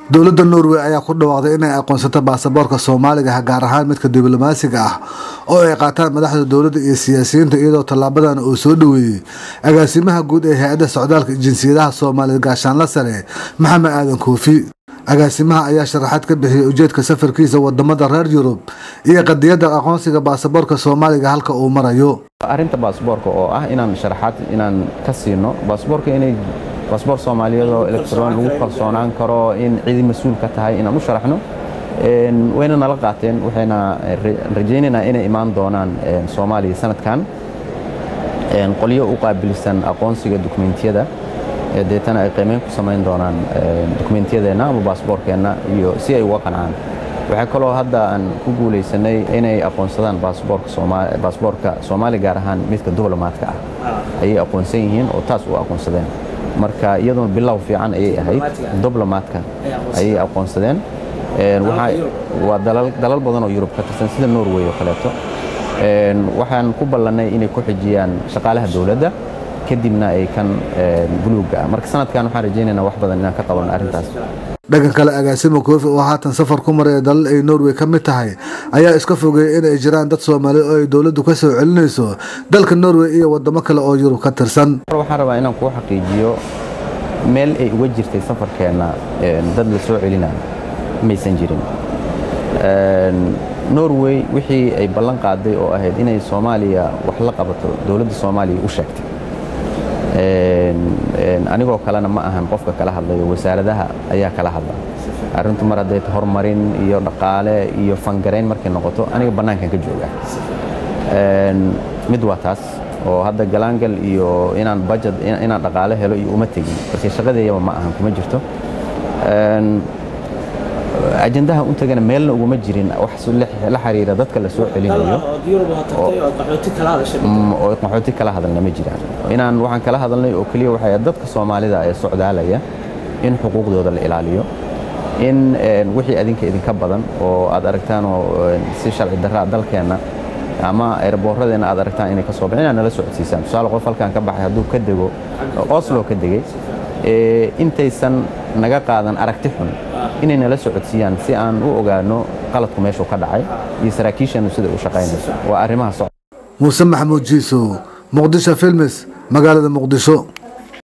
dowladda norway ayaa ku dhawaaqday inay aqoonsato baasaboorka soomaaliga gaar ahaan midka diblomaasiga ah oo ay qaataan madaxda dowladda iyo siyaasiyiinta iyadoo tallaabadan uu soo dhoweeyey agaasimaha guud ee hay-adda socdaalka jinsiyadaha soomaaliya gaashaanla sare maxamed aadan koofi agaasimaha ayaa sharaxaad ka bixiyey ujeedka safarkiisa wadamada reer yurub iyo qadiyadda aqoonsiga baasaboorka soomaaliga halka uu marayo arrinta baasboorka oo ah inaan sharaxaad inaan ka siino baasboorka inay baasboor soomaaliyeed oo electron lagu kalsoonaan karo in cidi mas-uul ka tahay inaan u sharaxno wayna nala qaateen waxayna rajaynaynaa inay imaan doonaan soomaaliya sanadkan qolyo u qaabilsan aqoonsiga dukumentiyada deetana ay qiimeyn ku samayn doonaan dukumentiyadeenna ama baasboorkeenna iyo si ay uga qancaan waxaa kaloo hadda aan ku guulaysanay inay aqoonsadaan baasboorka soomaali gaar ahaan midka diblomaadka ah ayay aqoonsan yihiin oo taas u aqoonsadeen marka iyaduna bilow fiican ayay ahayd diblomaadka ayay aqoonsadeen waa dalal badan oo yurub ka tirsan sida norway oo kaleeto waxaan ku ballannay inay ku xijiyaan shaqaalaha dowladda kadibna ay kan buluugga ah marka sanadkan waxaan rajaynaynaa wax badan inaan ka qaban arrintaas dhanka kale agaasimo koofi oo haatan safar ku maraya dalal ay norway ka mid tahay ayaa iska fogeeyay inay jiraan dad soomaaliya oo ay dowladdu ka soo celinayso dalka norway iyo wadamo kale oo yurub ka tirsan waxaan rabaa inaan kuu xaqiijiyo meel ay uga jirtay safarkeenna dad la soo celinayo maysan jirin norway wixii ay ballan qaaday oo ahayd inay soomaaliya wax la qabato dowladda soomaaliya u sheegtay anigoo kalena ma ahan qofka kala hadlayo wasaaradaha ayaa kala hadla arrintu mar hadday horumarin iyo dhaqaale iyo fangarayn markay noqoto aniga bannaankan ka jooga mid waa taas oo hadda galaangal iyo inaan budget inaan dhaqaale helo iyo uma tegin marka shaqadeeyaba ma ahan kuma jirto ajendaha u tagana meelna uguma jirin wax la xiriira dadka la soo celinayo oo qaxooti kala hadalna ma jiraan inaan waxaan kala hadalnay oo keliya waxay dadka soomaalida ee socdaalaya in xuquuqdooda la ilaaliyo in wixii adinka idinka badan oo aad aragtaan oo si sharci darraa dalkeenna ama erbooradeenna aad aragtaan inay ka soo baxeen inaad nala socodsiisaan tusaale qof halkan ka baxay hadduu ka dego oslo ka degay intaysan naga qaadan aragti xun inay nala socodsiiyaan si aan u ogaano qaladku meeshuu ka dhacay iyo saraakiishanu sida u shaqaynayso waa arrimaha muuse maxamuud jiisow muqdisho filmis magaalada muqdisho